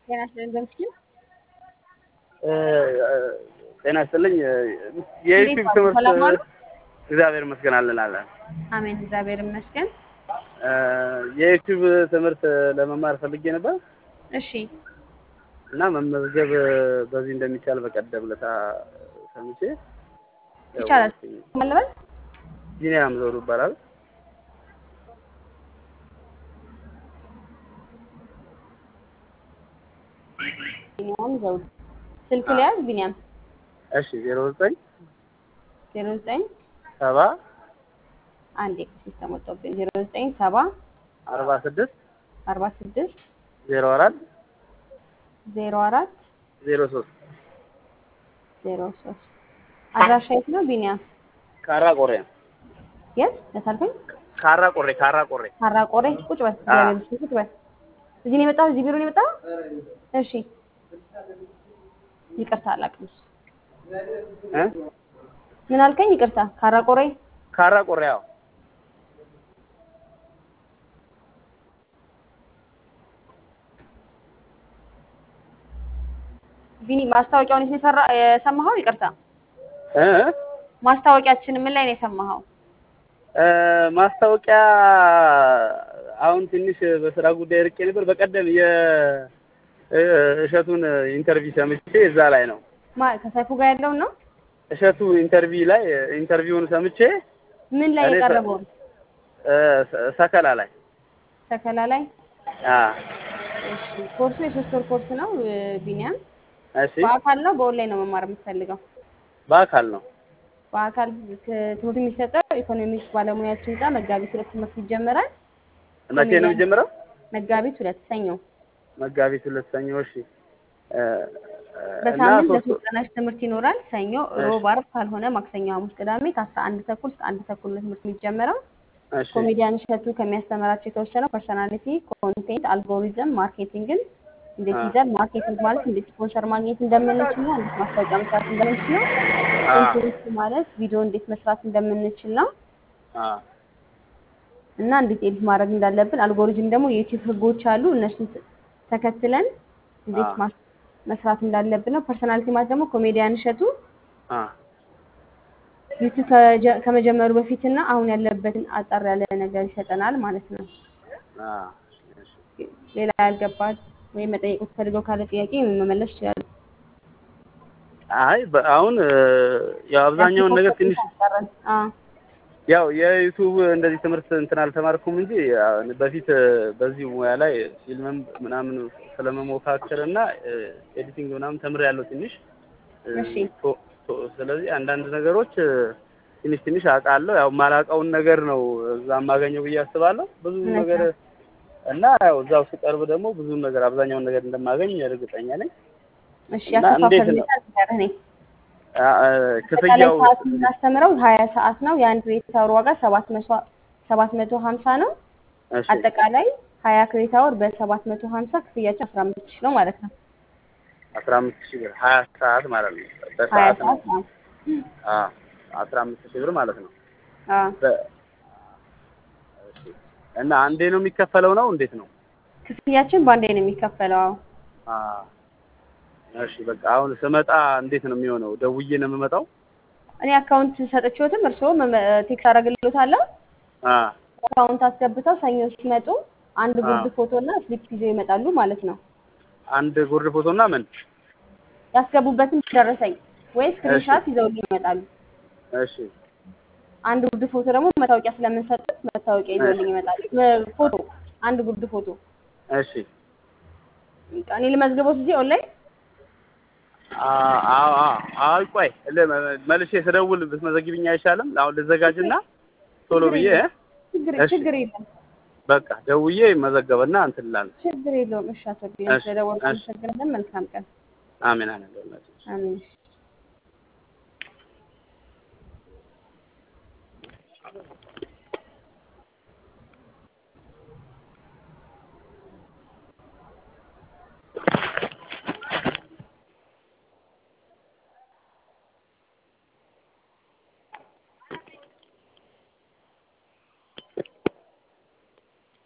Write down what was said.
ጤና ይስጥልኝ በምስኪን ጤና ይስጥልኝ። የዩቲዩብ ትምህርት ሰላም ዋሉ? እግዚአብሔር ይመስገን አለን አለን። አሜን፣ እግዚአብሔር ይመስገን። የዩቲዩብ ትምህርት ለመማር ፈልጌ ነበር እሺ፣ እና መመዝገብ በዚህ እንደሚቻል በቀደም ለታ ሰምቼ ይቻላል። ማለበል ቢኒያም ዘውዱ ይባላል። ቢኒያም ዘውዱ ስልክ ሊያዝ ቢኒያም እሺ ዜሮ ዘጠኝ ዜሮ ዘጠኝ ሰባ አንዴ ሲስተም ወጥቶብኝ ዜሮ ዘጠኝ ሰባ አርባ ስድስት አርባ ስድስት ዜሮ አራት ዜሮ አራት ዜሮ ሶስት ዜሮ ሶስት አድራሻ የት ነው ቢኒያም? ካራ ቆሬ ነው። የት ለታልከኝ? ካራ ቆሬ ካራ ቆሬ ካራ ቆሬ። ቁጭ በል እግዚአብሔር ይመስገን፣ ቁጭ በል። እዚህ ነው የመጣው? እዚህ ቢሮ ነው የመጣው? እሺ፣ ይቅርታ አላውቅም። እሱ እ ምን አልከኝ? ይቅርታ ካራ ቆሬ ካራ ቆሬ ያው ቢኒ ማስታወቂያውን የት ነው የሰራ የሰማኸው? ይቅርታ እ ማስታወቂያችን ምን ላይ ነው የሰማኸው? እ ማስታወቂያ አሁን ትንሽ በስራ ጉዳይ ርቄ ነበር። በቀደም የእሸቱን ኢንተርቪው ሰምቼ እዛ ላይ ነው ማ ከሰይፉ ጋር ያለውን ነው? እሸቱ ኢንተርቪው ላይ ኢንተርቪውን ሰምቼ ምን ላይ እኔ ሰ- የቀረበውን? እ ሰ- ሰከላ ላይ ሰከላ ላይ። አ እሺ፣ ኮርሱ የሶስት ወር ኮርስ ነው እ፣ ቢኒያም። እሺ በአካል ነው በኦንላይን ነው መማር የምትፈልገው? በአካል ነው በአካል ክ- ትምህርት የሚሰጠው ኢኮኖሚክስ ባለሙያዎች ህንፃ መጋቢት ሁለት ትምህርት ይጀመራል። መቼ ነው የሚጀምረው? መጋቢት ሁለት ሰኞ መጋቢት ሁለት ሰኞ። እሺ እ፣ እ፣ እና በሳምንት ሶስት ለሶስት ቀናች ትምህርት ይኖራል። ሰኞ፣ ሮብ፣ ዓርብ ካልሆነ ማክሰኞ፣ ሐሙስ፣ ቅዳሜ ከአስራ አንድ ተኩል እስከ አንድ ተኩል ነው ትምህርት የሚጀምረው። እሺ ኮሜዲያን እሸቱ ከሚያስተምራቸው የተወሰነው ፐርሶናሊቲ፣ ኮንቴንት፣ አልጎሪዝም፣ ማርኬቲንግን እንዴት አ። ይዛል፣ ማርኬቲንግ ማለት እንዴት ስፖንሰር ማግኘት እንደምንችል ነው፣ እንዴት ማስታወቂያ መስራት እንደምንችል ነው። አ ኮንቴንት ማለት ቪዲዮ እንዴት መስራት እንደምንችል ነው አ እና እንዴት ኤዲት ማድረግ እንዳለብን። አልጎሪዝም ደግሞ የዩቲዩብ ህጎች አሉ፣ እነሱን ተ- ተከትለን እንዴት አ ማስ- መስራት እንዳለብን ነው። ፐርሶናሊቲ ማለት ደግሞ ኮሜዲያን እሸቱ አ ዩቲዩብ ከጀ- ከመጀመሩ በፊትና አሁን ያለበትን አጠር ያለ ነገር ይሰጠናል ማለት ነው። አ እሺ ሌላ ያልገባል ወይም መጠየቅ የምትፈልገው ካለ ጥያቄ መመለስ ይችላል። አይ በ- አሁን እ፣ ያው አብዛኛውን ነገር ትንሽ ያው የዩቱብ እንደዚህ ትምህርት እንትን አልተማርኩም እንጂ ያው በፊት እ፣ በዚህ ሙያ ላይ ፊልምም ምናምን ስለመሞካከር እና እ፣ ኤዲቲንግ ምናምን ተምሬያለሁ ትንሽ እ፣ እሺ። ቶ- ቶ- ስለዚህ አንዳንድ ነገሮች እ፣ ትንሽ ትንሽ አውቃለሁ። ያው የማላውቀውን ነገር ነው እዛ የማገኘው ብዬ አስባለሁ። ብዙ እውነት ነገር ነው። እና ያው እዛው ስቀርብ ደግሞ ብዙ ነገር አብዛኛውን ነገር እንደማገኝ እርግጠኛ ነኝ። እሺ እና ያከፋፈል እንዴት ነው? ሁኔታ ንገረህ ነኝ። አ- አ፣ አጠቃላይ ክፍያው ሰዓት የምናስተምረው ሀያ ሰዓት ነው። የአንድ ክሬዲት አወር ዋጋ ሰባት መቶ ሰባት መቶ ሀምሳ ነው። እሺ አጠቃላይ ሀያ ክሬዲት አወር በሰባት መቶ ሀምሳ ክፍያቸው አስራ አምስት ሺህ ነው ማለት ነው። አስራ አምስት ሺህ ብር ሀያ ሰዓት ማለት ነው። ሀያ በሰዓት ነው። ሰዓት ነው። አዎ አስራ አምስት ሺህ ብር ማለት ነው። አዎ። በ- እሺ። እና አንዴ ነው የሚከፈለው ነው እንዴት ነው? ክፍያችን በአንዴ ነው የሚከፈለው። አዎ። አዎ። እሺ በቃ አሁን ስመጣ እንዴት ነው የሚሆነው? ደውዬ ነው የምመጣው? እኔ አካውንት ሰጥቼዎትም እርስዎ መመ- ቴክስት አደርግልዎታለሁ። አዎ አካውንት አስገብተው ሰኞ ሲመጡ አንድ ጉርድ አዎ። ፎቶ እና ስሊፕ ይዘው ይመጣሉ ማለት ነው። አንድ ጉርድ ፎቶና ምን? ያስገቡበትን ደረሰኝ ወይ ስክሪንሻት ይዘውልኝ ይመጣሉ። እሺ አንድ ጉርድ ፎቶ ደግሞ መታወቂያ ስለምንሰጡት መታወቂያ ይዘውልኝ ይመጣሉ። መ- ፎቶ አንድ ጉርድ ፎቶ። እሺ በቃ እኔ ልመዝግቦት እዚህ ኦንላይን አ- አዎ አዎ አይ ቆይ ለ- መልሼ ስደውል ብትመዘግቢኝ አይሻልም? አሁን ልዘጋጅና ቶሎ ችግር ብዬ የለም። ችግር እሺ። ችግር የለም። በቃ ደውዬ መዘገበና እንትን እላለሁ። ችግር የለውም። እሺ አቶ ቢኒያም እሺ፣ ስለደወልኩ እሺ። አመሰግናለን። መልካም ቀን። አሜን አሜን። አሜን።